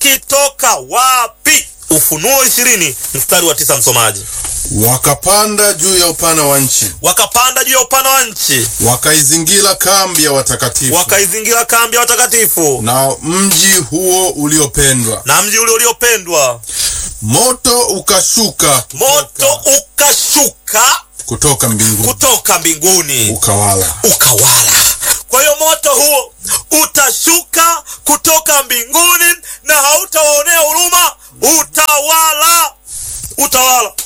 ukitoka wapi? Ufunuo ishirini mstari wa tisa, msomaji. Wakapanda juu ya upana wa nchi, Wakapanda juu ya upana wa nchi, wakaizingira kambi ya watakatifu wakaizingira kambi ya watakatifu na mji huo uliopendwa. na mji ule uliopendwa. Moto ukashuka Moto ukashuka kutoka mbinguni kutoka mbinguni ukawala. ukawala. Kwa hiyo moto huo utashuka kutoka mbinguni na hautawaonea huruma, utawala, utawala.